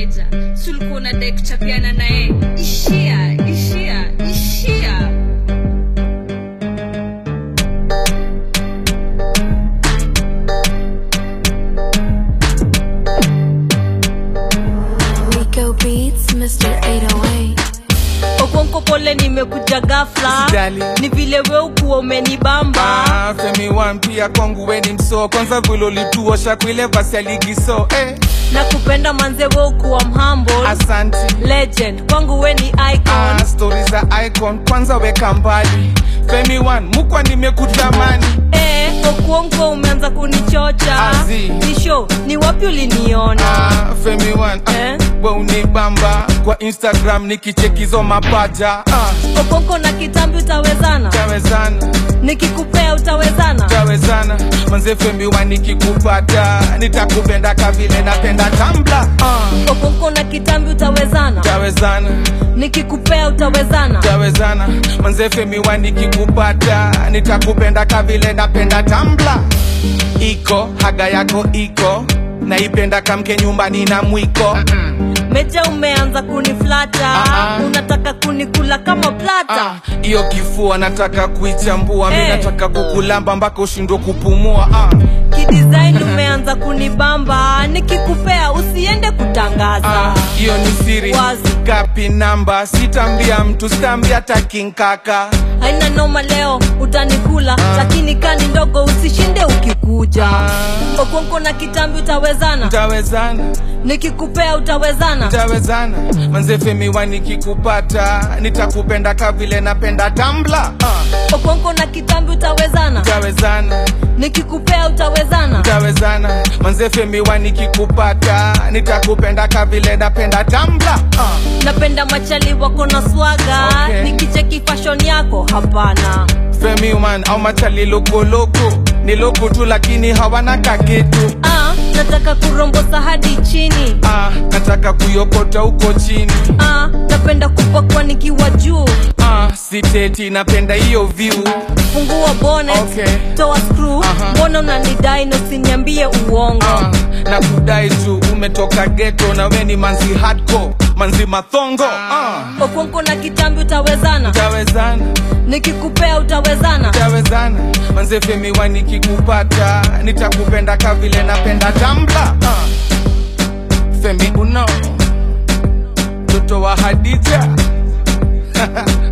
keja sulikuwa unadai kuchapiana naye ishia ishia ishia Rico Beats, Mr. 808. okonko pole nimekuja gafla Usijali. ni vile we ukuwa umenibamba Ah, Femi One pia kwangu weni mso kwanza vile ulituosha kuile basi ya ligi so eh, na kupenda manze we ukuwa mhambo asanti legend kwangu we ni icon ah, stori za icon kwanza weka mbali Femi One mukwa nimekutamani eh, okuonko umeanza kunichocha Azi. nisho ni wapi uliniona ah, Femi One ah, Eh? we unibamba kwa Instagram nikichekizo mapaja ah, okonko na kitambi utawezana tawezana nikikupea utawezana tawezana manze Femi One nikikupata nitakupenda kavile napenda tambla ah, okonko na kitambi utawezana tawezana nikikupea utawezana tawezana manze Femi One nikikupata nitakupenda kavile napenda tambla iko haga yako iko naipenda kamke nyumbani na mwiko meja umeanza kuniflata Ah, ah. unataka kunikula kama plata Ah, hiyo kifua nataka kuichambua mi Eh. nataka kukulamba mpaka ushindwe kupumua ah, kidesign umeanza kunibamba nikikupea usiende kutangaza ah, hiyo ni siri Wazi. kapi namba sitambia mtu sitambia takinkaka haina noma leo utanikula lakini kani ndogo usishinde ukikuja Ah. okonko na kitambi utawezana tawezana nikikupea utawezana tawezana manze Femi One nikikupata nitakupenda kavile napenda tambla ah, okonko na kitambi utawezana tawezana nikikupea utawezana tawezana manze Femi One nikikupata nitakupenda kavile napenda tambla ah, napenda machali wako na swaga Okay. nikicheki fashion yako hapana Femi One au machali lokoloko ni loko tu lakini hawana kakitu ah, nataka kurombosa hadi chini ah, nataka kuyokota huko chini ah, napenda kupakwa nikiwa juu ah, siteti napenda hiyo view fungua bonnet Okay. toa screw Aha. mbona unanidai na usiniambie uongo ah, na kudai tu umetoka geto na we ni manzi hardcore manzi mathongo ah, okonko na kitambi utawezana tawezana nikikupea utawezana tawezana manze Femi One nikikupata nitakupenda kavile napenda tambla ah. Femi uno mtoto wa Hadija